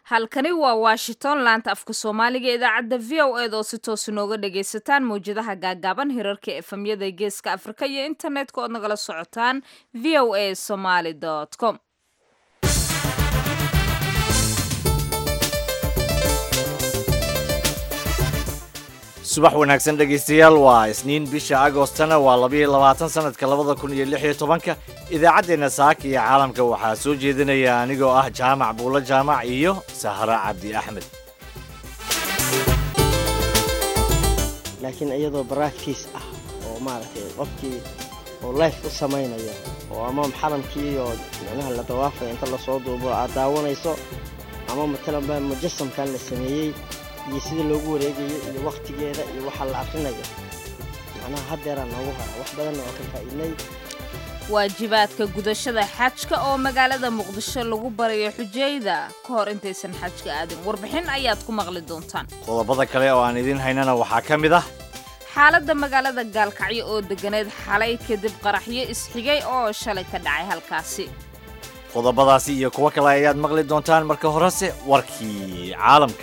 halkani waa washington laanta afka soomaaliga idaacadda v o ed oo si toos inooga dhagaysataan mawjadaha gaagaaban hirarka efemyada geeska afrika iyo internetka ood nagala socotaan v o a somaly com subax wanaagsan dhegaystayaal waa isniin bisha agostana waa labayo labaatan sanadka labada kun iyo lix iyo tobanka idaacaddeenna saaka iyo caalamka waxaa soo jeedinaya anigoo ah jaamac buulo jaamac iyo sahra cabdi axmed laakiin iyadoo baractice ah oo maaragtay qofkii oo life u samaynaya oo ama xaramkii oo micnaha la dawaafaya inta lasoo duubo aad daawanayso ama matalanba mujasamkan la sameeyey iyo sida loogu wareegayo iyo wakhtigeeda iyo waxa la akrinayo macnaha haddeeraa noogu hora wax badanna oo ka faa'iidnay waajibaadka gudashada xajka oo magaalada muqdisho lagu barayo xujayda ka hor intaysan xajka aadin warbixin ayaad ku maqli doontaan qodobada kale oo aan idiin haynana waxaa ka mid ah xaaladda magaalada gaalkacyo oo deganeed xalay kadib qaraxyo isxigay oo shalay ka dhacay halkaasi qodobadaasi iyo kuwo kale ayaad maqli doontaan marka horese warkii caalamka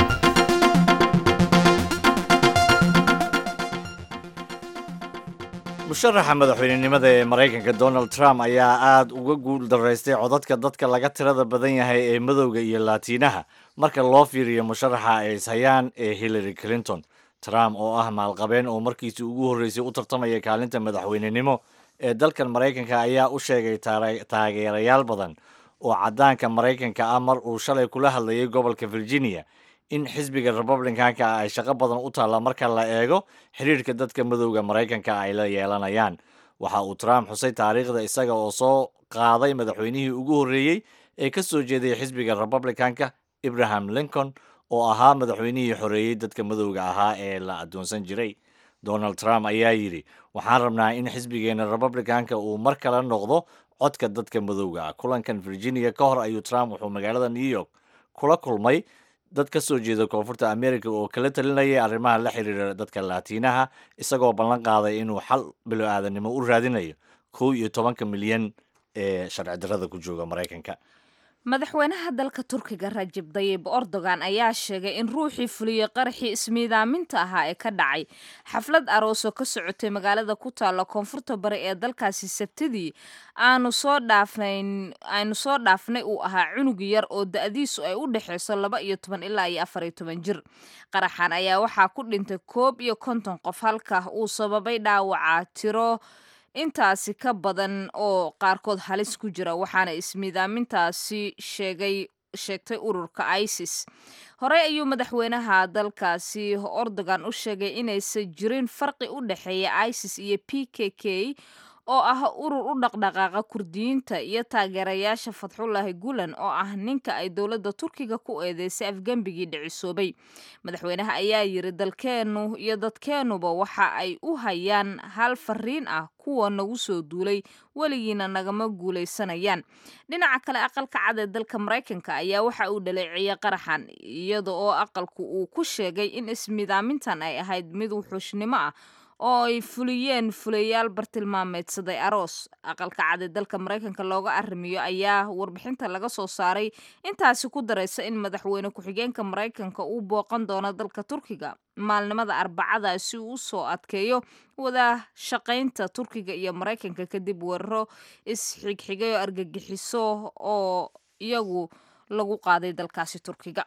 musharaxa madaxweynenimada ee maraykanka donald trump ayaa aad uga guul daraystay codadka dadka laga tirada badan yahay ee madowga iyo laatiinaha marka loo fiiriyo musharaxa ay ishayaan ee hillary clinton trump oo ah maalqabeen oo markiisii ugu horreysay u tartamaya kaalinta madaxweynenimo ee dalkan maraykanka ayaa u sheegay taageerayaal badan oo caddaanka maraykanka ah mar uu shalay kula hadlayay gobolka virginia in xisbiga republicanka ay shaqo badan u taalla marka la eego xiriirka dadka madowga maraykanka ay la yeelanayaan waxa uu trump xusay taariikhda isaga oo soo qaaday madaxweynihii ugu horreeyey ee ka soo jeeday xisbiga republicanka abraham lincoln oo ahaa madaxweynihii xoreeyey dadka madowga ahaa ee la addoonsan jiray donald trump ayaa yidhi waxaan rabnaa in xisbigeena republicanka uu mar kale noqdo codka dadka madowga ah kulankan virginia ka hor ayuu trump wuxuu magaalada new york kula kulmay dad ka soo jeeda koonfurta america oo kala talinayay arrimaha la xiriira dadka laatiinaha isagoo ballan qaaday inuu xal bilo-aadanimo u raadinayo kow iyo tobanka milyan ee sharci darrada ku jooga maraykanka madaxweynaha dalka turkiga rajib dayib erdogan ayaa sheegay in ruuxii fuliyey qaraxii ismiidaaminta ahaa ee ka dhacay xaflad aroosoo ka socotay magaalada ku taalla koonfurta bari ee dalkaasi sabtidii aanu soo dhaafnayn aynu soo dhaafnay uu ahaa cunug yar oo da-diisu ay u dhexayso laba iyo toban ilaa iyo afar iyo toban jir qaraxan ayaa waxaa ku dhintay koob iyo konton qof halka uu sababay dhaawaca tiro intaasi ka badan oo qaarkood halis ku jira waxaana ismiidaamintaasi sheegay sheegtay ururka isis horey ayuu madaxweynaha dalkaasi erdogan u sheegay inaysan jirin farqi u dhexeeya isis iyo p k k oo ah urur u dhaqdhaqaaqa kurdiyiinta iyo taageerayaasha fatxullaahi gulan oo ah ninka ay dowladda turkiga ku eedeysay afgembigii dhicisoobay madaxweynaha ayaa yiri dalkeennu iyo dadkeennuba waxa ay u hayaan hal fariin ah kuwa nagu soo duulay weligiina nagama guulaysanayaan dhinaca kale aqalka cad ee dalka maraykanka ayaa waxa uu dhaleeciyey qaraxan iyada oo aqalku uu ku sheegay in ismidaamintan ay ahayd mid wuxuushnimo ah oo ay fuliyeen fulayaal bartilmaameedsaday aroos aqalka cad ee dalka maraykanka looga arrimiyo ayaa warbixinta laga soo saaray intaasi ku daraysa in madaxweyne ku-xigeenka maraykanka uu booqan doono dalka turkiga maalnimada arbacada si uu usoo adkeeyo wada shaqaynta turkiga iyo maraykanka kadib weeraro isxigxigay oo argagixiso oo iyagu lagu qaaday dalkaasi turkiga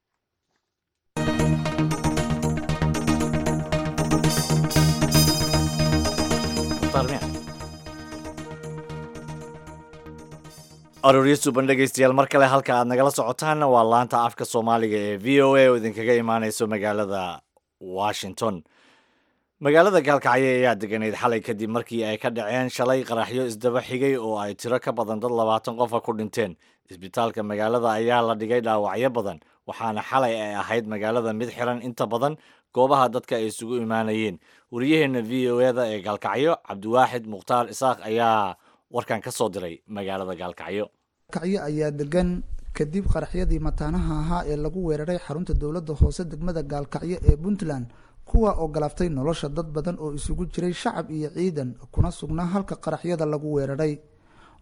arooryo suban dhegaystayaal mar kale halka aad nagala socotaanna waa laanta afka soomaaliga ee v o a oo idinkaga imaaneyso magaalada washington magaalada gaalkacyo ayaa deganeyd xalay kadib markii ay ka dhaceen shalay qaraxyo isdaba xigay oo ay tiro ka badan dad labaatan qofa ku dhinteen isbitaalka magaalada ayaa la dhigay dhaawacyo badan waxaana xalay ay ahayd magaalada mid xiran inta badan goobaha dadka ay isugu imaanayeen wariyaheenna v o eda ee gaalkacyo cabdiwaaxid mukhtaar isaaq ayaa warkan ka soo diray magaalada gaalkacyo kacyo ayaa degan kadib qaraxyadii mataanaha ahaa ee lagu weeraray xarunta dowladda hoose degmada gaalkacyo ee puntland kuwa oo galaaftay nolosha dad badan oo isugu jiray shacab iyo ciidan kuna sugnaa halka qaraxyada lagu weeraray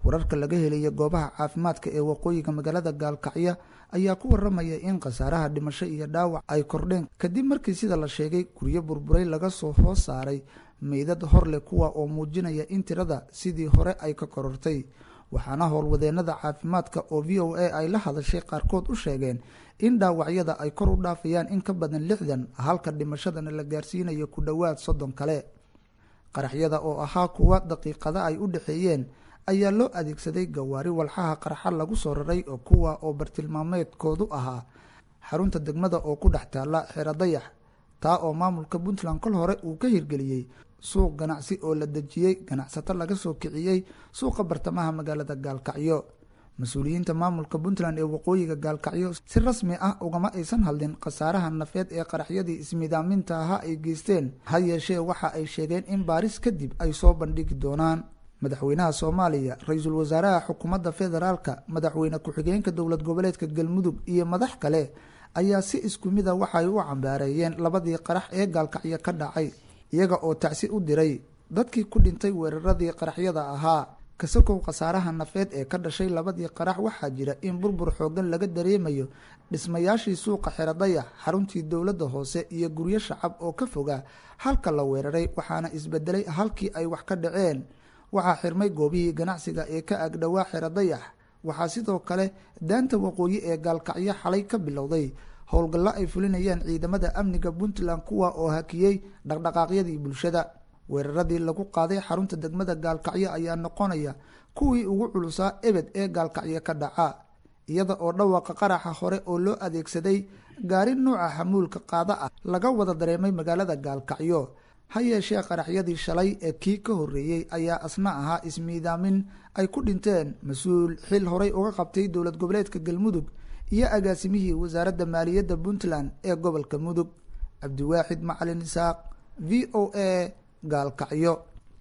wararka laga helaya goobaha caafimaadka ee waqooyiga magaalada gaalkacyo ayaa ku waramaya in khasaaraha dhimasho iyo dhaawac ay kordheen kadib markii sida la sheegay guryo burburay laga soo hoos saaray meydad horleh kuwa oo muujinaya in tirada sidii hore ay ka korortay waxaana howlwadeenada caafimaadka oo v o a ay la hadashay qaarkood u sheegeen in dhaawacyada ay kor u dhaafayaan in ka badan lixdan halka dhimashadana la gaarsiinayo ku dhowaad soddon kale qaraxyada oo ahaa kuwa daqiiqada ay u dhexeeyeen ayaa loo adeegsaday gawaari walxaha qarxa lagu soo raray oo kuwa oo bartilmaameedkoodu ahaa xarunta degmada oo ku dhex taalla xero dayax taa oo maamulka puntland kol hore uu ka hirgeliyey suuq ganacsi oo la dejiyey ganacsato laga soo kiciyey suuqa bartamaha magaalada gaalkacyo mas-uuliyiinta maamulka puntland ee waqooyiga gaalkacyo si rasmi ah ugama aysan hadlin khasaaraha nafeed ee qaraxyadii ismidaaminta ahaa ay geysteen ha yeeshee waxa ay sheegeen in baaris kadib ay soo bandhigi doonaan madaxweynaha soomaaliya ra-iisul wasaaraha xukuumadda federaalka madaxweyne ku-xigeenka dowlad goboleedka galmudug iyo madax kale ayaa si isku mida waxay u cambaareeyeen labadii qarax ee gaalkacyo ka dhacay iyaga oo tacsi u diray dadkii ku dhintay weeraradii qaraxyada ahaa kasakow khasaaraha nafeed ee ka dhashay labadii qarax waxaa jira in burbur xoogan laga dareemayo dhismayaashii suuqa xerodayax xaruntii dowladda hoose iyo guryo shacab oo ka foga halka la weeraray waxaana isbedelay halkii ay wax ka dhaceen waxaa xirmay goobihii ganacsiga ee ka agdhowaa xerodayax waxaa sidoo kale daanta waqooyi ee gaalkacyo xalay ka bilowday howlgallo ay fulinayaan ciidamada amniga puntland kuwa oo hakiyey dhaqdhaqaaqyadii bulshada weeraradii lagu qaaday xarunta degmada gaalkacyo ayaa noqonaya kuwii ugu culusaa ebed ee gaalkacyo ka dhaca iyada oo dhawaaqa qaraxa hore oo loo adeegsaday gaari nuuca xamuulka qaada ah laga wada dareemay magaalada gaalkacyo ha yeeshee qaraxyadii shalay ee kii ka horreeyey ayaa asna ahaa ismiidaamin ay ku dhinteen mas-uul xil horay uga qabtay dowlad goboleedka galmudug iyo agaasimihii wasaaradda maaliyadda puntland ee gobolka mudug cabdiwaaxid macalin isaaq v o a gaalkacyo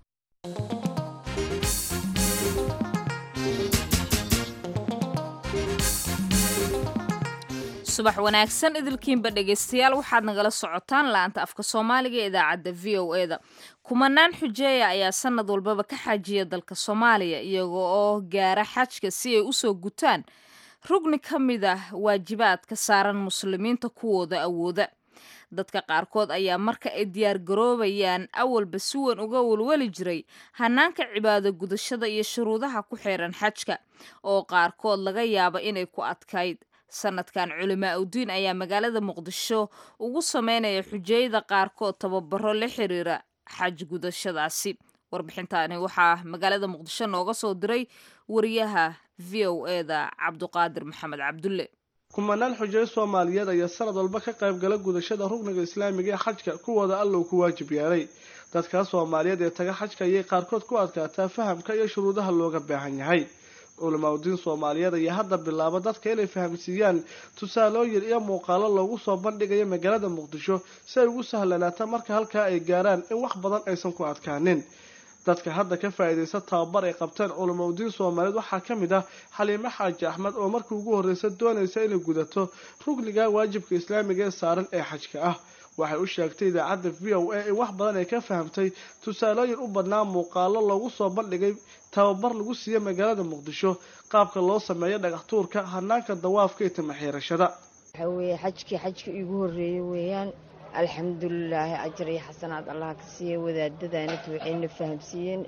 subax wanaagsan idilkiinba dhegaystayaal waxaad nagala socotaan laanta afka soomaaliga ee idaacadda v o e da kumanaan xujeeya ayaa sanad walbaba ka xajiya dalka soomaaliya iyaga oo gaara xajka si ay usoo gutaan rugni ka mid ah waajibaadka saaran muslimiinta kuwooda awooda dadka qaarkood ayaa marka ay diyaar garoobayaan awalba si weyn uga walwali jiray hanaanka cibaado gudashada iyo shuruudaha ku xeeran xajka oo qaarkood laga yaaba inay ku adkayd sanadkan culimaa udiin ayaa magaalada muqdisho ugu sameynaya xujeeyada qaarkood tababaro la xiriira xaj gudashadaasi warbixintaani waxaa magaalada muqdisho nooga soo diray wariyaha v o e da cabduqaadir maxamed cabdulle kumanaan xujeey soomaaliyeed ayaa sanad walba ka qayb gala gudashada rugniga islaamiga ee xajka kuwooda allow ku waajib yeelay dadkaas soomaaliyeed ee taga xajka ayay qaarkood ku adkaataa fahamka iyo shuruudaha looga baahan yahay culimaadudiin soomaaliyeed ayaa hadda bilaaba dadka inay fahamsiiyaan tusaalooyin iyo muuqaalo loogu soo bandhigayo magaalada muqdisho si ay ugu sahlanaato marka halkaa ay gaaraan in wax badan aysan ku adkaanin dadka hadda ka faa-iidaysta tababar ay qabteen culimaudiin soomaaliyeed waxaa ka mid ah xaliime xaaji axmed oo markii ugu horreysa doonaysa inay gudato rugniga waajibka islaamiga ee saaran ee xajka ah waxay u sheegtay idaacadda v o a in wax badan ay ka fahamtay tusaalooyin u badnaa muuqaalo loogu soo bandhigay tababar lagu siiya magaalada muqdisho qaabka loo sameeyo dhagax tuurka hanaanka dawaafka iyo tamaxiirashada waxaa weeye xajkii xajka iigu horreeyey weeyaan alxamdulilaahi ajar iyo xasanaad allah ka siiya wadaadadaanit waxayna fahamsiiyeen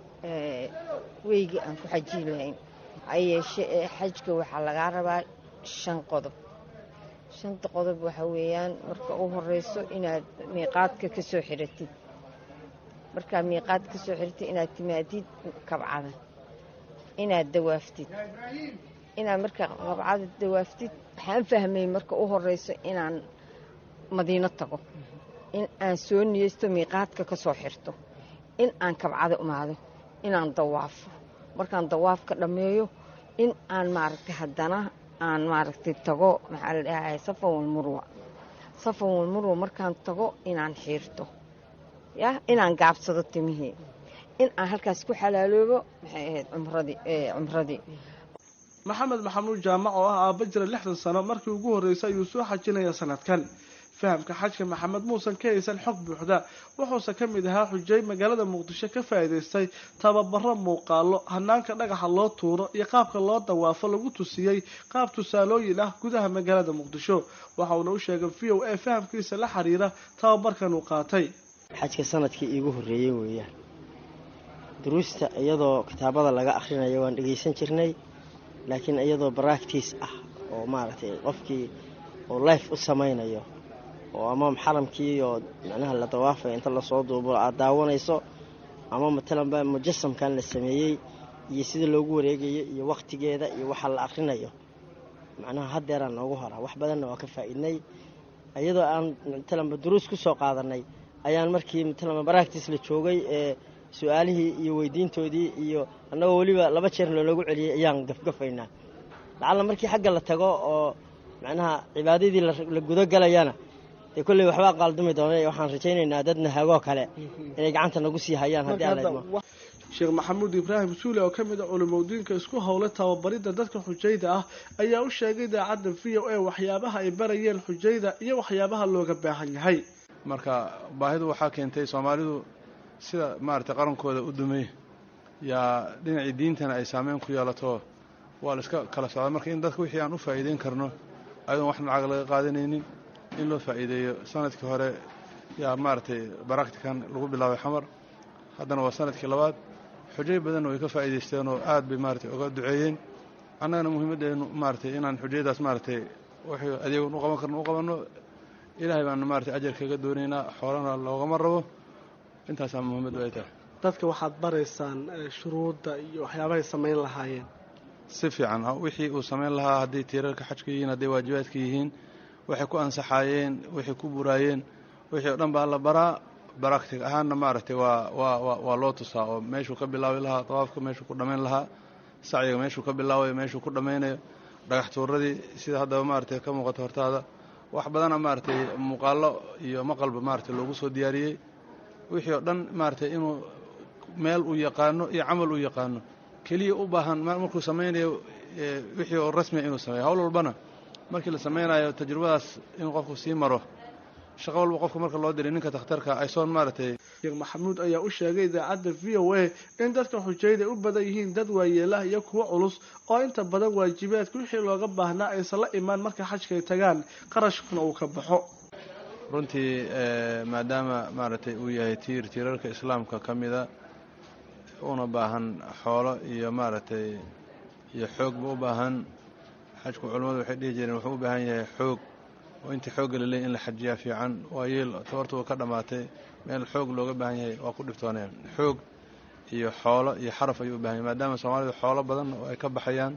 weygii aan ku xajiyi lahayn hayeeshe ee xajka waxaa lagaa rabaa shan qodob shanta qodob waxaa weeyaan marka u horeyso inaad miiqaadka ka soo xiratid markaad miiqaad ka soo xiratid inaad timaadid kabcada inaad dawaaftid inaad markaa kabcada dawaaftid waxaan fahmay marka u horeyso inaan madiino tago in aan soo niyeysto miiqaadka ka soo xirto in aan kabcada imaado inaan dawaafo markaan dawaafka dhammeeyo in aan maaragtay haddana aan maaragtay tago maxaa la dhahay safan walmurwa safan walmurwa markaan tago inaan xiirto yah inaan gaabsado timihii in aan halkaas ku xalaaloobo maxay ahayd cumradii cumradii maxamed maxamuud jaamac oo ah aabba jira lixdan sano markii ugu horreysay ayuu soo xajinaya sanadkan fahamka xajka maxamed muusan ka haysan xog buuxda wuxuuse ka mid ahaa xujay magaalada muqdisho ka faa'iidaystay tababaro muuqaalo hanaanka dhagaxa loo tuuro iyo qaabka loo dawaafo lagu tusiyey qaab tusaalooyin ah gudaha magaalada muqdisho waxa uuna u sheegay v o a fahamkiisa la xiriira tababarkan uu qaatay xajka sanadkii iigu horreeyey weeyaan duruusta iyadoo kitaabada laga akhrinayo waan dhegaysan jirnay laakiin iyadoo baractice ah oo maaragtay qofkii oo life u samaynayo oo ama xaramkii oo macnaha la dawaafaya inta lasoo duubo aad daawanayso ama matalanba mujasamkan la sameeyey iyo sida loogu wareegayo iyo wakhtigeeda iyo waxa la akhrinayo macnaha haddeeraan noogu horaa wax badanna waa ka faa'iidnay iyadoo aan matalanba duruus ku soo qaadanay ayaan markii matalanba baractice la joogay ee su-aalihii iyo weydiintoodii iyo annagoo weliba laba jeer looloogu celiyey ayaan gafgafaynaa lacalla markii xagga la tago oo macnaha cibaadadii la gudogalayana dee kolley waxbaa qaaldumi doona waxaan rajaynaynaa dad nahagoo kale inay gacanta nagu sii hayaan haddii aan laidmo sheekh maxamuud ibraahim suule oo ka mid a culimodiinka isku howlay tababaridda dadka xujayda ah ayaa u sheegay idaacadda v o a waxyaabaha ay barayeen xujayda iyo waxyaabaha looga baahan yahay marka baahidu waxaa keentay soomaalidu sida maaragtay qarankooda u dumay yaa dhinacii diintana ay saameyn ku yeelato waa la iska kala socda marka in dadka wixii aan u faa'iideyn karno ayadoon wax lacag laga qaadanaynin in loo faa'iideeyo sanadkii hore yaa maaragtay baraktikan lagu bilaabay xamar haddana waa sanadkii labaad xujay badanna way ka faa'iidaysteen oo aad bay maaragtay uga duceeyeen annagana muhiimaddeenu maaragtay inaan xujayadaas maaragtay wixii adeegan u qaban karno u qabanno ilaahay baana maaragtay ajar kaga doonaynaa xoolana loogama rabo intaasaa muhiimaddu ay tahay dadka waxaad baraysaan shuruudda iyo waxyaabahay samayn lahaayeen si fiican wixii uu samayn lahaa hadday tiirarka xajka yihiin hadday waajibaadka yihiin waxay ku ansaxaayeen waxay ku buraayeen wixii o dhan baa la baraa baractic ahaanna maaragtay waa waa wa waa loo tusaa oo meeshuu ka bilaabi lahaa dawaafka meeshuu ku dhammayn lahaa sacyiga meeshuu ka bilaabayo meeshuu ku dhammaynayo dhagax tuuradii sida haddaba maaragtay ka muuqato hortaada wax badana maaragtay muuqaallo iyo maqalba maaragtay loogu soo diyaariyey wixii oo dhan maaragtay inuu meel uu yaqaano iyo camal uu yaqaano keliya u baahan markuu samaynayo wixii oo rasmiya inuu sameeyo hawl walbana markii la samaynayo tajrubadaas inuu qofku sii maro shaqo walba qofka marka loo diray ninka takhtarka aysoon maaragtay sheekh maxamuud ayaa u sheegay idaacadda v o a in dadka xujayda u badan yihiin dad waayeelaha iyo kuwo culus oo inta badan waajibaadka wixii looga baahnaa aysan la imaan marka xajkay tagaan qarashkuna uu ka baxo runtii maadaama maaragtay uu yahay tiir tiirarka islaamka ka mida una baahan xoolo iyo maaragtay iyo xoogba u baahan xajku culimmadu waxay dhihi jireen wuxuu u baahan yahay xoog oo intii xoogga la leeyay in la xajiyaa fiican waa yeel tabartu ka dhammaatay meel xoog looga baahan yahay waa ku dhibtooneen xoog iyo xoolo iyo xaraf ayuu u baahan yahay maadaama soomaalidu xoolo badan oo ay ka baxayaan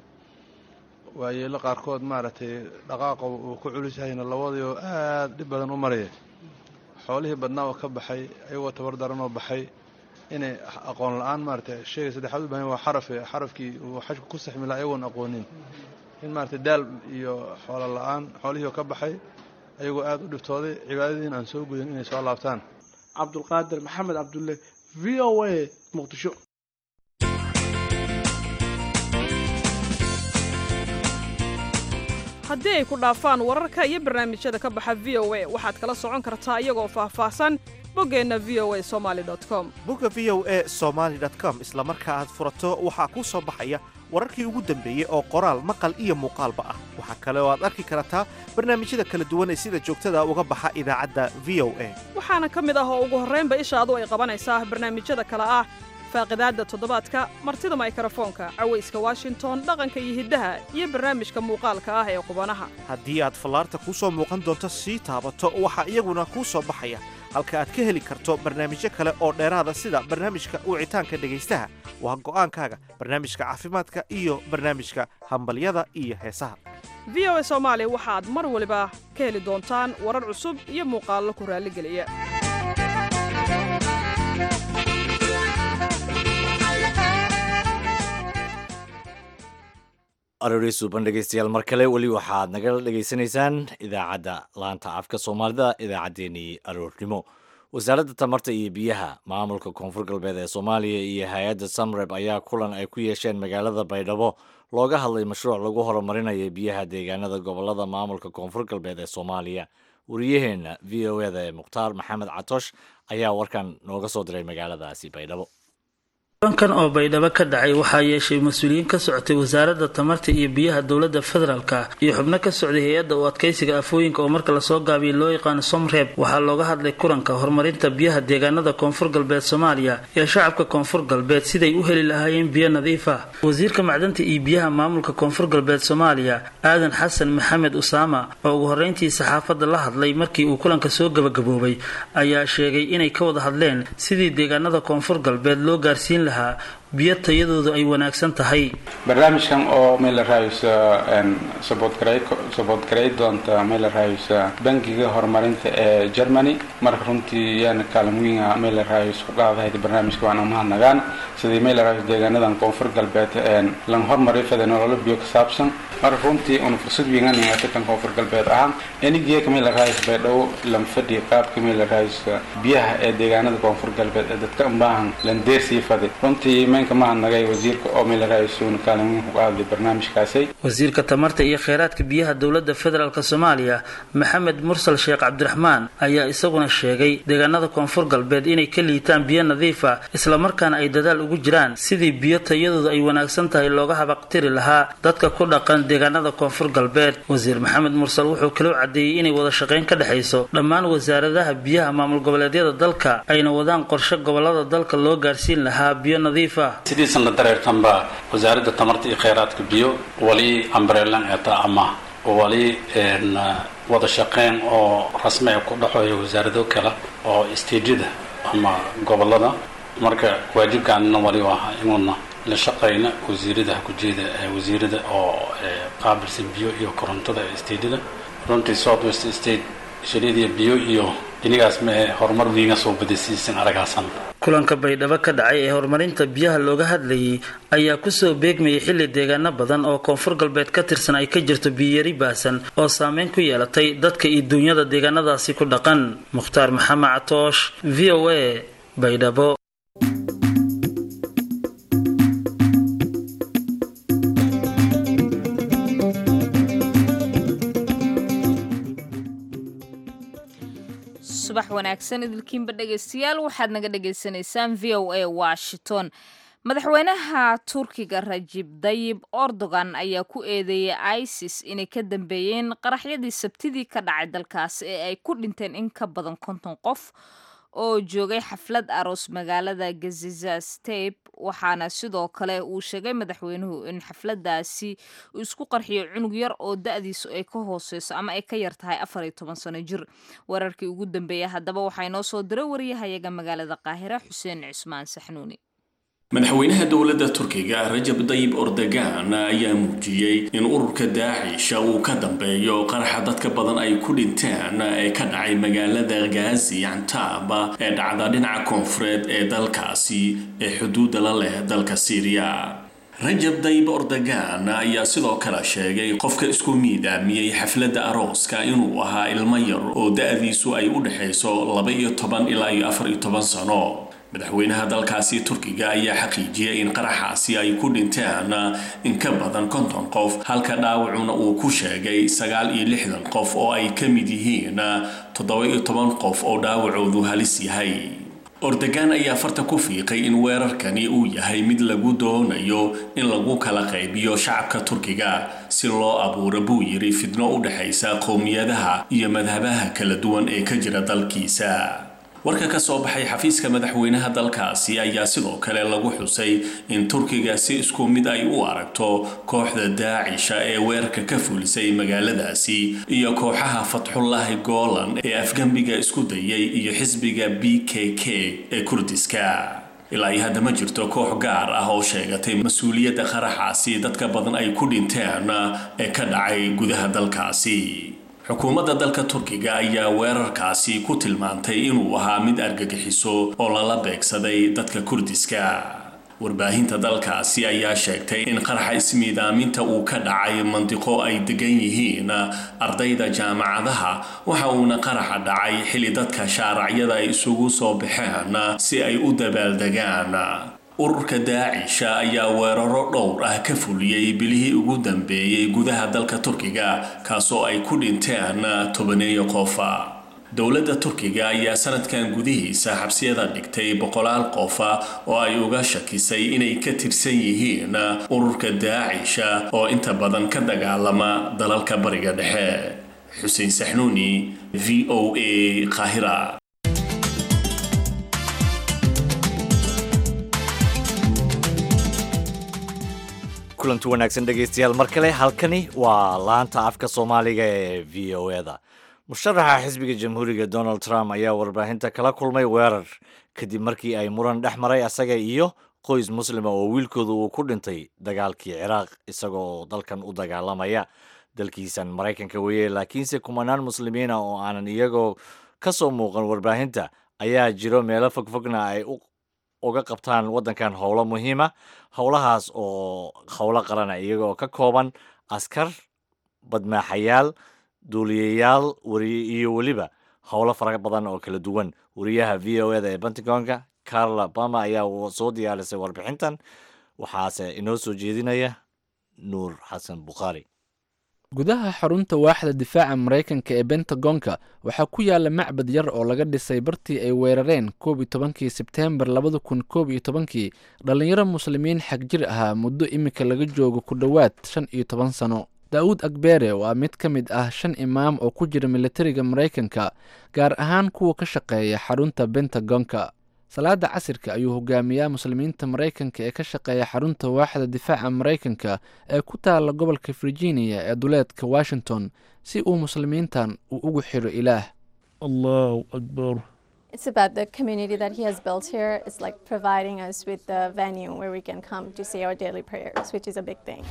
waa yeelo qaarkood maaragtay dhaqaaqa uu ku culus yahayna labadii oo aad dhib badan u maraya xoolihii badnaa oo ka baxay ayagoo tabar daran oo baxay inay aqoon la-aan maaragtay shayga saddexaad u bahan waa xarafe xarafkii uu xajku ku saxmi laha ayagoon aqoonin in maaragtay daal iyo xoolo la-aan xoolihii oo ka baxay ayagoo aada u dhibtooday cibaadadiin aan soo gudin inay soo laabtaan cabdulqaadir maxamed cabdulle v o a muqdisho haddii ay ku dhaafaan wararka iyo barnaamijyada ka baxa v o a waxaad kala socon kartaa iyagoo faahfaahsan boggeenna v o a somaali com bogga v o a somaali com isla marka aad furato waxaa kuu soo baxaya wararkii ugu dambeeyey oo qoraal maqal iyo muuqaalba ah waxaa kale oo aad arki kartaa barnaamijyada kala duwan ee sida joogtada uga baxa idaacadda v o a waxaana ka mid ah oo ugu horraynba ishaadu ay qabanaysaa barnaamijyada kale ah faaqidaadda toddobaadka martida maykarafoonka cawayska washington dhaqanka iyo hiddaha iyo barnaamijka muuqaalka ah ee qubanaha haddii aad fallaarta kuu soo muuqan doonto sii taabato waxaa iyaguna kuu soo baxaya halka aad ka heli karto barnaamijyo kale oo dheeraada sida barnaamijka wicitaanka dhegaystaha waa go'aankaaga barnaamijka caafimaadka iyo barnaamijka hambalyada iyo heesaha v o a soomaali waxaad mar waliba ka heli doontaan warar cusub iyo muuqaallo ku raalligeliya aroori suuban dhegeystayaal mar kale weli waxaad nagala dhegaysanaysaan idaacadda laanta afka soomaalida idaacaddeenii aroornimo wasaaradda tamarta iyo biyaha maamulka koonfur galbeed ee soomaaliya iyo hay-adda samreb ayaa kulan ay ku yeesheen magaalada baydhabo looga hadlay mashruuc lagu horumarinayo biyaha deegaanada gobolada maamulka koonfur galbeed ee soomaaliya wariyaheenna v o eda ee mukhtaar maxamed catoosh ayaa warkan nooga soo diray magaaladaasi baydhabo kulankan oo baydhabo ka dhacay waxaa yeeshay mas-uuliyiin ka socotay wasaaradda tamarta iyo biyaha dowladda federaalka iyo xubno ka socday hay-adda u adkaysiga afooyinka oo marka lasoo gaabiyay loo yaqaano somreeb waxaa looga hadlay kulanka horumarinta biyaha deegaanada koonfur galbeed soomaaliya iyo shacabka koonfur galbeed siday u heli lahaayeen biyo nadiif ah wasiirka macdanta iyo biyaha maamulka koonfur galbeed soomaaliya aadan xasan maxamed usaama oo ugu horreyntii saxaafadda la hadlay markii uu kulanka soo gabagaboobay ayaa sheegay inay ka wada hadleen sidii deegaanada koonfur galbeed loo gaarsiin biyo tayadoodu ay wanaagsan tahay barnaamijkan oo meel la raayso sabood garay doonta meel la raayso bangiga horumarinta ee germany marka runtii yaana kaalin weyn meel la raayso ku qaadahayd barnaamijka waan umahadnagaan sidii meel la raayso deegaanadan koonfur galbeed lan hormariyo fada nololo biyo ka saabsan marka runtii una fursad weynanayata kan koonfur galbeed ahaan enigeeka meel la raayso baydhabo lan fadhi qaabka meel la raayso biyaha ee deegaanada koonfur galbeed ee dadka unbaahan lan deersii fadi runtii meenka mahadnagay wasiirka oo meel la raayso una kaalin weyn ku qaaday barnaamijkaasi wasiirka tamarta iyo kheyraadka biyaha dowladda federaalk soomaaliya maxamed mursal sheekh cabdiraxmaan ayaa isaguna sheegay deegaanada koonfur galbeed inay ka liitaan biyo nadiif ah islamarkaana ay dadaal ugu jiraan sidii biyo tayadooda ay wanaagsan tahay looga habaqtiri lahaa dadka ku dhaqan deegaanada koonfur galbeed wasiir maxamed mursal wuxuu kaloo cadeeyey inay wada shaqayn ka dhexayso dhammaan wasaaradaha biyaha maamul goboleedyada dalka ayna wadaan qorshe gobolada dalka loo gaarsiin lahaa biyo nadiif ah sidiisan la dareertanba wasaaradda tamarta iyo kheyraadka biyo wali ambrelan eta ama wali wada shaqeyn oo rasmiga ku dhexooya wasaarado kale oo stejada ama gobolada marka waajibkaanina wali waa inuuna la shaqayna wasiirada hakujeeda wasiirada oo qaabilsan biyo iyo korontada ee stejada runtii south west state shariidiya biyo iyo inigaas mae horumar wiiga soo badasiisan aragaasan kulanka baydhabo ka dhacay ee horumarinta biyaha looga hadlayay ayaa kusoo beegmayay xilli deegaano badan oo koonfur galbeed ka tirsan ay ka jirto biyiyari baasan oo saameyn ku yeelatay dadka iyo duunyada deegaanadaasi ku dhaqan mukhtaar maxamed catoosh v o a baydhabo subax wanaagsan idilkiinba dhegaystayaal waxaad naga dhagaysanaysaan v o a washington madaxweynaha turkiga rajib dayib erdogan ayaa ku eedeeyay isis inay ka dambeeyeen qaraxyadii sabtidii ka dhacay dalkaas ee ay ku dhinteen in ka badan konton qof oo joogay xaflad aroos magaalada gazizasteb waxaana sidoo kale uu sheegay madaxweynuhu in xafladaasi uu isku qarxiyo cunug yar oo da-diisu ay ka hooseyso ama ay ka yar tahay afar iyo toban sano jir wararkii ugu dambeeya haddaba waxaa inoo soo diray wariyahayaga magaalada qaahira xuseen cismaan saxnuuni madaxweynaha dowladda turkiga rajab dayib ordogan ayaa muujiyey in ururka daacisha uu ka dambeeyo qaraxa dadka badan ay ku dhinteen ee ka dhacay magaalada ghazi antaaba ee dhacda dhinaca koonfureed ee dalkaasi ee xuduudda la leh dalka syriya rajab dayib ordogan ayaa sidoo kale sheegay qofka isku miidaamiyey xafladda arooska inuu ahaa ilmo yar oo da-diisu ay u dhexayso laba iyo toban ilaa iyo afar iyo toban sano madaxweynaha dalkaasi turkiga ayaa xaqiijiyay in qaraxaasi ay ku dhinteen in ka badan konton qof halka dhaawacuna uu ku sheegay sagaal iyo lixdan qof oo ay ka mid yihiin toddoba iyo toban qof oo dhaawacoodu halis yahay ordogan ayaa farta ku fiiqay in weerarkani uu yahay mid lagu doonayo in lagu kala qaybiyo shacabka turkiga si loo abuuro buu yidhi fidno u dhexaysa qowmiyadaha iyo madhabaha kala duwan ee ka jira dalkiisa warka ka soo baxay xafiiska madaxweynaha dalkaasi ayaa sidoo kale lagu xusay in turkiga si isku mid ay u aragto kooxda daacisha ee weerarka ka fulisay magaaladaasi iyo kooxaha fatxullaahi goolan ee afgembiga isku dayay iyo xisbiga b k k ee kurdiska ilaa iyo hadda ma jirto koox gaar ah oo sheegatay mas-uuliyadda qaraxaasi dadka badan ay ku dhinteen ee ka dhacay gudaha dalkaasi xukuumadda dalka turkiga ayaa weerarkaasi ku tilmaantay inuu ahaa mid argagixiso oo lala beegsaday dadka kurdiska warbaahinta dalkaasi ayaa sheegtay in qaraxa ismiidaaminta uu ka dhacay mandiqo ay degan yihiin ardayda jaamacadaha waxa uuna qaraxa dhacay xilli dadka shaaracyada ay isugu soo baxeen si ay u dabaaldegaan ururka daacisha ayaa weeraro dhowr ah ka fuliyey bilihii ugu dambeeyey gudaha dalka turkiga kaasoo ay ku dhinteen tobaneeyo qofa dowladda turkiga ayaa sanadkan gudihiisa xabsiyada dhigtay boqolaal qofa oo ay uga shakisay inay ka tirsan yihiin ururka daacisha oo inta badan ka dagaalama dalalka bariga dhexe xuseen saxnuuni v o a qaahira kulanti wanaagsan dhegaystayaal mar kale halkani waa laanta afka soomaaliga ee v o eda musharaxa xisbiga jamhuuriga donald trump ayaa warbaahinta kala kulmay weerar kadib markii ay muran dhex maray asaga iyo qoys muslima oo wiilkooda uu ku dhintay dagaalkii ciraaq isagoo dalkan u dagaalamaya dalkiisan maraykanka weeye laakiinse kumanaan muslimiina oo aanan iyagoo ka soo muuqan warbaahinta ayaa jiro meelo fogfogna ay uga qabtaan waddankan howlo muhiima howlahaas oo howlo qarana iyagoo ka kooban askar badmaaxayaal duuliyayaal iyo weliba howlo fara badan oo kala duwan wariyaha v o eda ee pentagonka carla bama ayaa soo diyaarisay warbixintan waxaase inoo soo jeedinaya nuur xasan bukhaari gudaha xarunta waaxda difaaca maraykanka ee bentagonka waxaa ku yaala macbad yar oo laga dhisay bartii ay weerareen koob iyo tobankii sebteembar labada kun koob iyo tobankii dhallinyaro muslimiin xag jir ahaa muddo iminka laga joogo ku dhowaad shan iyo toban sano daa'uud akbere waa mid ka mid ah shan imaam oo ku jira militariga maraykanka gaar ahaan kuwa ka shaqeeya xarunta bentagonka salaada casirka ayuu hogaamiyaa muslimiinta maraykanka ee ka shaqeeya xarunta waaxda difaaca maraykanka ee ku taala gobolka virginia ee duleedka washington si uu muslimiintan uu ugu xiro ilaah allahu akbar It's about the community that he has built here. It's like providing us with the venue where we can come to say our daily prayers, which is a big thing.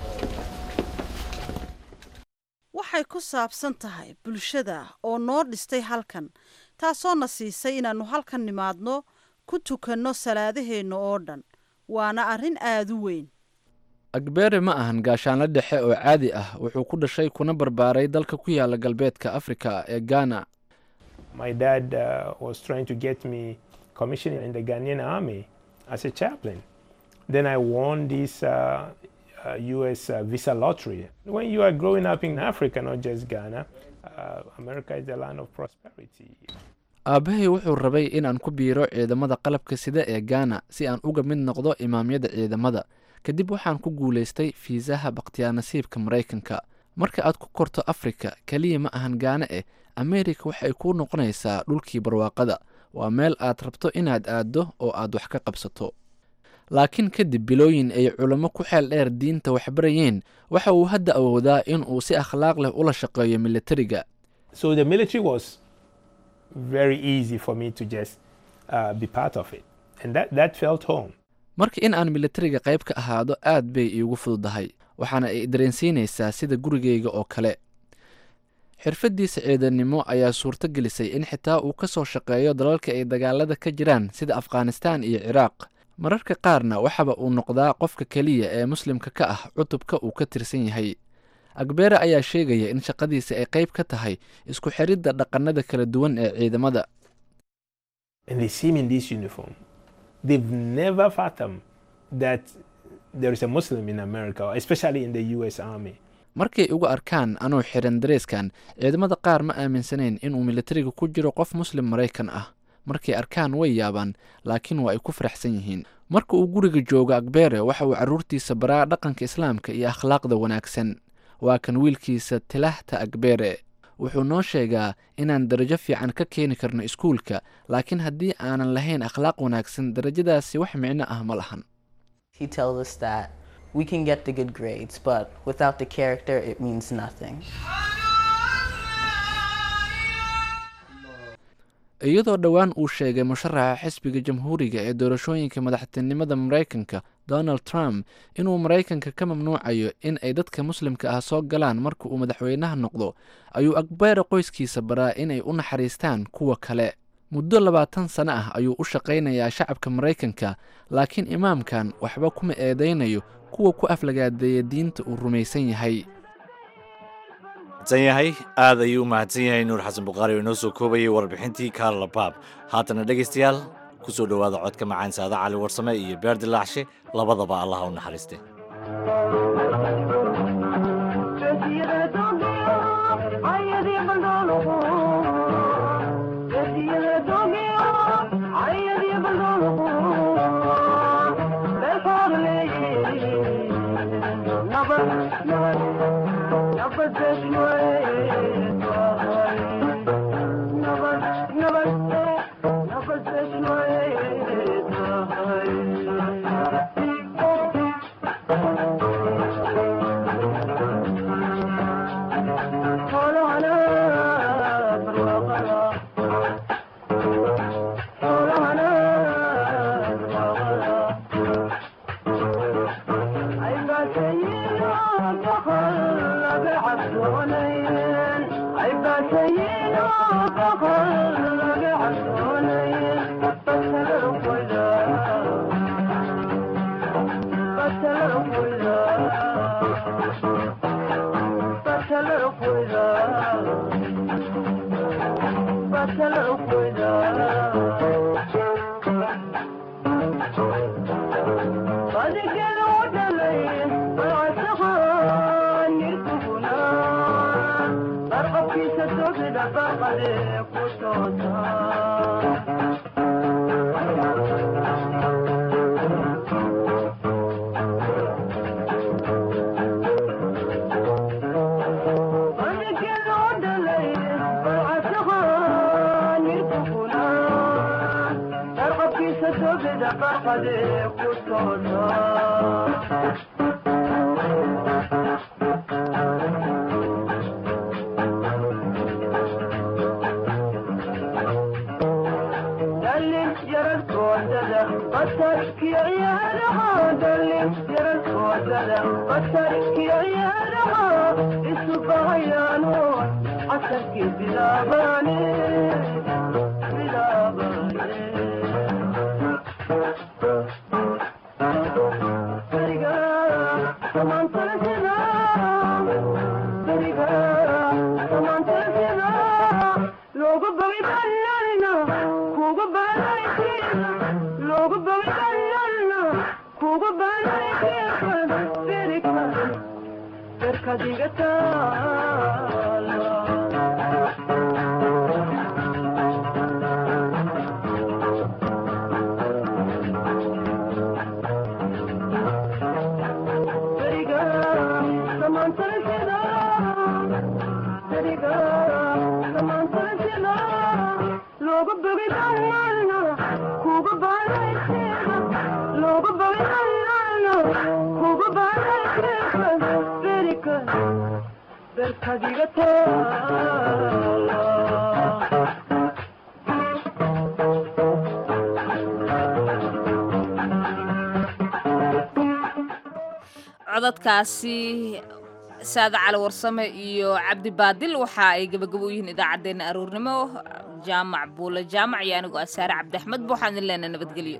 waxay ku saabsan tahay bulshada oo noo dhistay halkan taasoo na siisay inaannu halkan nimaadno ku tukanno salaadaheenna oo dhan waana arrin aad u weyn akbere ma ahan gaashaanla dhexe oo caadi ah wuxuu ku dhashay kuna barbaaray dalka ku yaala galbeedka afrika ee ghana My dad uh, was trying to get me commissioned in the Ghanaian army as a chaplain. Then I won this uh, uh, U.S. Uh, visa lottery. When you are growing up in Africa, not just Ghana, uh, America is the land of prosperity. aabbahay wuxuu rabay inaan ku biiro ciidamada qalabka sida ee gaana si aan uga mid noqdo imaamyada ciidamada kadib waxaan ku guulaystay fiisaha bakhtiyaanasiibka maraykanka marka aad ku korto afrika keliya ma ahan gaana eh ameerika waxay kuu noqonaysaa dhulkii barwaaqada waa meel aad rabto inaad aaddo oo aad wax ka qabsato laakiin kadib bilooyin ay culamo ku xeel dheer diinta waxbarayeen waxa uu hadda awoodaa in uu si akhlaaq leh ula shaqeeyo militariga So the military was very easy for me to just uh, be part of it. And that, that felt home. marka in aan militariga qayb ka ahaado aad bay iigu fududahay waxaana ay dareensiinaysaa sida gurigayga oo kale xirfaddiisa ciidannimo ayaa suurto gelisay in xitaa uu ka soo shaqeeyo dalalka ay dagaalada ka jiraan sida afghanistaan iyo ciraaq mararka qaarna waxaba uu noqdaa qofka keliya ee muslimka ka ah cutubka uu ka tirsan yahay akbere ayaa sheegaya in shaqadiisa ay qayb ka tahay isku xiridda dhaqannada kala duwan ee ciidamada And they see me in this uniform. They've never fathomed that there is a Muslim in America, especially in the U.S. Army. markay ugu arkaan anuu xiran dareeskan ciidamada qaar ma aaminsanayn inuu militariga ku jiro qof muslim maraykan ah markay arkaan way yaabaan laakiin waa ay ku faraxsan yihiin marka uu guriga joogo akbere waxa uu carruurtiisa baraa dhaqanka islaamka iyo akhlaaqda wanaagsan waa kan wiilkiisa tilahta akbere wuxuu noo sheegaa inaan darajo fiican ka keeni karno iskuulka laakiin haddii aanan lahayn akhlaaq wanaagsan darajadaasi wax micno ah ma lahan He tells us that we can get the good grades, but without the character, it means nothing. iyadoo dhowaan uu sheegay musharaxa xisbiga jamhuuriga ee doorashooyinka madaxtinimada maraykanka donald trump inuu maraykanka ka mamnuucayo in ay dadka muslimka ah soo galaan marka uu madaxweynaha noqdo ayuu akbere qoyskiisa baraa inay u naxariistaan kuwa kale muddo labaatan sano ah ayuu u shaqaynayaa shacabka maraykanka laakiin imaamkan waxba kuma eedaynayo kuwa ku aflagaadeeya diinta uu rumaysan yahay san yahay aad ayuu u mahadsan yahay nuur xasan bukhaari oo inoo soo koobayay warbixintii kaarla baab haatana dhegaystayaal kusoo dhowaada codka macaan saada cali warsame iyo beer dilaacshe labadaba allaha u naxariiste codadkaasi saada cali warsame iyo cabdi baadil waxa ay gabagabo u yihiin idaacaddeenna aroornimo jaamac buule jaamac iyo anigoo asaare cabdi axmed ba waxaan idin leenahay nabadgelyo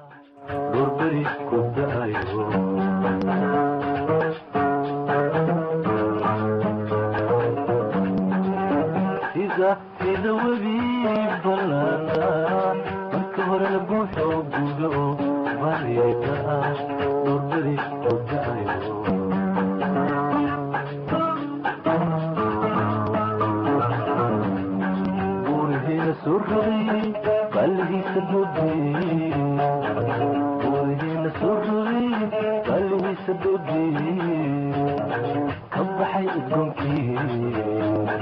sida webi ballana marka horena buuxo guga oo baryayta ah doorbadi ku da'ayo buurihiina soo rogay qalligiisa dhoodiyey buurihiina soo rogay qalligiisa dhoodiyey ka baxay udgoonkii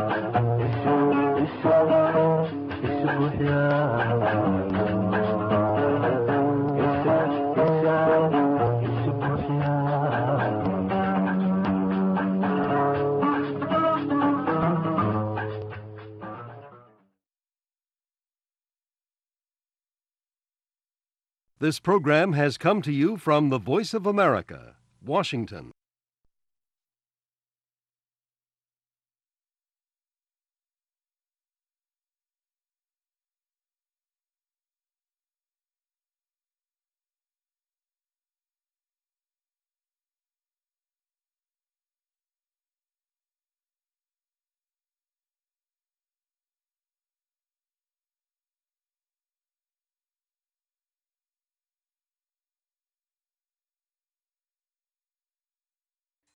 This program has come to you from the Voice of America, Washington.